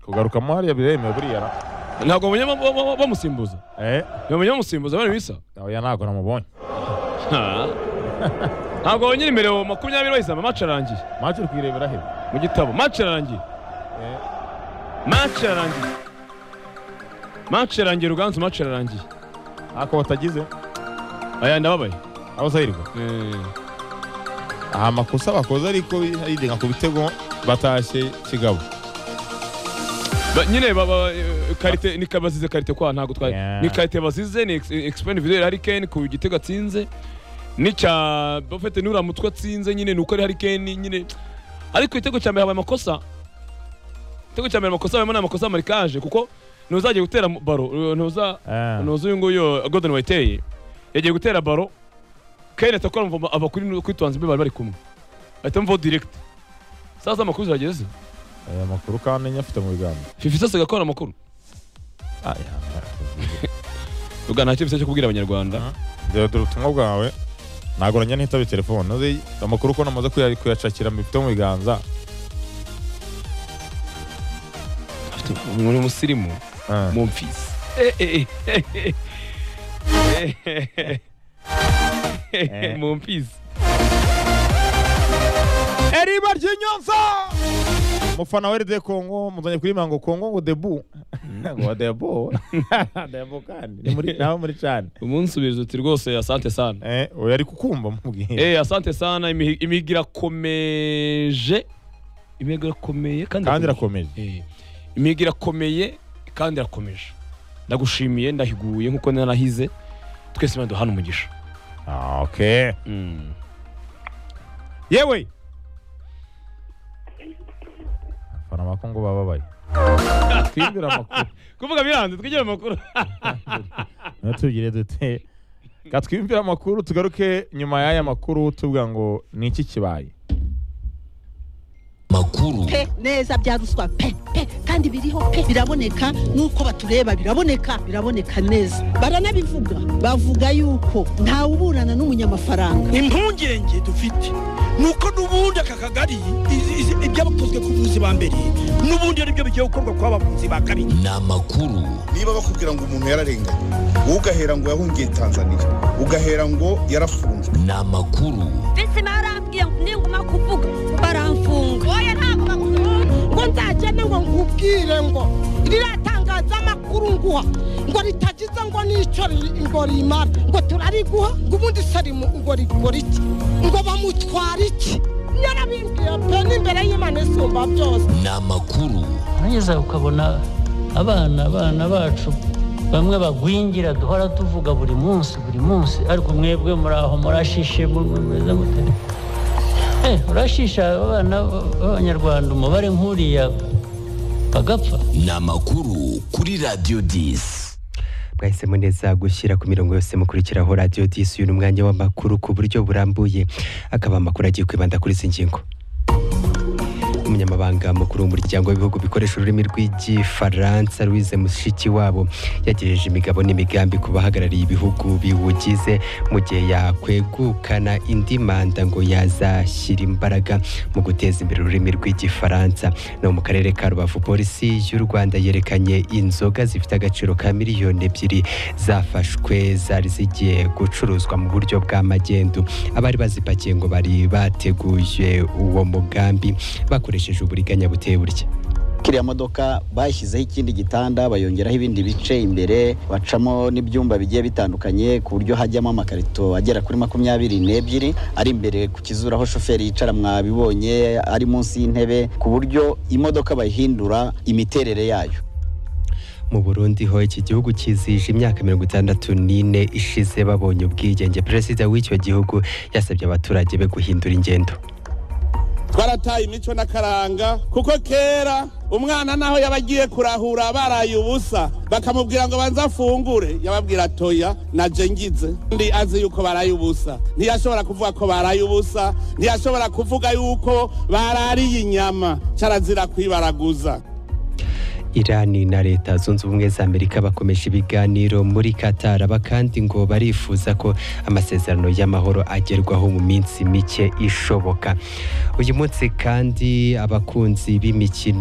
kugaruka mariya biremewe buriya na ntabwo mujya ba- ba- ba- bamusimbuza eh mujya bamusimbuza bari bisa oya ntabwo namubonye Ha. ntabwo wongera imbere mu makumyabiri bayisama mace arangiye mace uri kuyirebera he mu gitabo mace arangiye Eh, mace arangiye mace arangiye ruganzu mace arangiye ako batagize aya ndababaye aho zahirwa Eh, aha amakosa bakoze ariko yidenga ku bitego batashye kigabo ba- nyine baba eh, karite ni bazize karite kwa ntabwo twari Yeah. ni karite bazize ni expend videre harikeni ku gitego atsinze n'icya bafete nura mutwe atsinze nyine ni uko ari harikeni nyine ariko igitego cya mbere habaye amakosa igitego cya mbere amakosa habayemo n'amakosa ya marikaje kuko ntuzajya gutera mu- baro ntuza Eh, ntuzi uyu nguyu Gordon Wayiteye yagiye gutera baro Kane atakora mvuba ava kuri kuri Twanzimbe bari bari kumwe ahita mvuba direct sasa amakuru zageze aya makuru kandi enye afite mu biganza Fifi sasa agakora amakuru ubwa nta cyo kubwira abanyarwanda dore dore ubutumwa bwawe ntabwo nanjye ntitabe telefone uzi amakuru ko namaze kuya- kuyacakira mu bifite mu biganza afite muri musirimu Eh, mumfisi mumfisi eriba ry'inyonza umufana wa eride kongo muzanye kuri mango kongo ngo debu ngo debu debu kandi ni muri nawe muri cani umunsubiriza uti rwose asante sana eh oya ari kukumva mubwiye eh asante sana imihi- imihigo irakomeje imihigo irakomeye kandi kandi irakomeje. irakomeje Eh, imihigo irakomeye kandi irakomeje ndagushimiye ndahiguye nk'uko narahize twese imana duhana umugisha Ah, okay yewe abafana ba kongo bababaye twibwira amakuru kuvuga biranze twigire amakuru natubwire dute ka twiyumvire amakuru tugaruke nyuma y'aya makuru tuvuga ngo ni iki kibaye makuru pe neza bya ruswa pe pe kandi biriho pe biraboneka nuko batureba biraboneka biraboneka neza baranabivuga bavuga yuko ntawuburana n'umunyamafaranga impungenge dufite ni uko n'ubundi aka kagari izi- izi- ibyabakozwe ku buvuzi ba mbere n'ubundi ari byo bigiye gukorwa ku bavuzi ba kabiri ni amakuru niba bakubwira ngo umuntu yararenganye wowe ugahera ngo yahungiye tanzania ugahera ngo yarafunzwe ni amakuru ndetse barambwiye ngo ninguma kuvuga baramfunga oya ntabwo bagukunda ngo nzagende ngo nkubwire ngo riratangaza amakuru nguha ngo ritagize ngo n'icyo riri- ngo rimara ngo turariguha ngo ubundi sarimu ngo rikora iki ngo bamutwara iki yarabimbwiye pe n'imbere y'imana isumba byose ni amakuru urangeza ukabona abana abana bacu bamwe bagwingira duhora tuvuga buri munsi buri munsi ariko mwebwe muraho murashishe mu- mu- mumeze mute Eh, urashisha abana b'abanyarwanda umubare nk'uriya bagapfa ni amakuru kuri radiyo disi mwahisemo neza gushyira ku mirongo yose mukurikiraho radiyo disi uyu ni umwanya w'amakuru ku buryo burambuye akaba amakuru agiye kwibanda kuri izi ngingo umunyamabanga mukuru w'umuryango w'ibihugu bikoresha ururimi rw'igifaransa louise mushikiwabo yagejeje imigabo n'imigambi ku bahagarariye ibihugu biwugize mu gihe yakwegukana indi manda ngo yazashyira imbaraga mu guteza imbere ururimi rw'igifaransa no mu karere ka rubavu polisi y'u rwanda yerekanye inzoga zifite agaciro ka miliyoni ebyiri zafashwe zari zigiye gucuruzwa mu buryo bwa magendu abari bazipakiye ngo bari bateguye uwo mugambi bakoresheje uburiganya buteye burya kiriya modoka bashyizeho ikindi gitanda bayongeraho ibindi bice imbere bacamo n'ibyumba bigiye bitandukanye ku buryo hajyamo amakarito agera kuri makumyabiri n'ebyiri ari imbere ku kizuru aho shoferi yicara mwabibonye ari munsi y'intebe ku buryo imodoka bayihindura imiterere yayo mu Burundi ho iki gihugu cyizihije imyaka mirongo itandatu n'ine ishize babonye ubwigenge perezida w'icyo gihugu yasabye abaturage be guhindura ingendo twarataye imico n'akaranga kuko kera umwana naho yaba agiye kurahura baraye ubusa bakamubwira ngo banze afungure yababwira toya naje ngize ndi azi yuko baraye ubusa ntiyashobora kuvuga ko baraye ubusa ntiyashobora kuvuga yuko barariye inyama carazira kwibaraguza Irani na Leta Zunze Ubumwe za Amerika bakomeje ibiganiro muri Qatar abakandi ngo barifuza ko amasezerano y'amahoro agerwaho mu minsi mike ishoboka uyu munsi kandi abakunzi b'imikino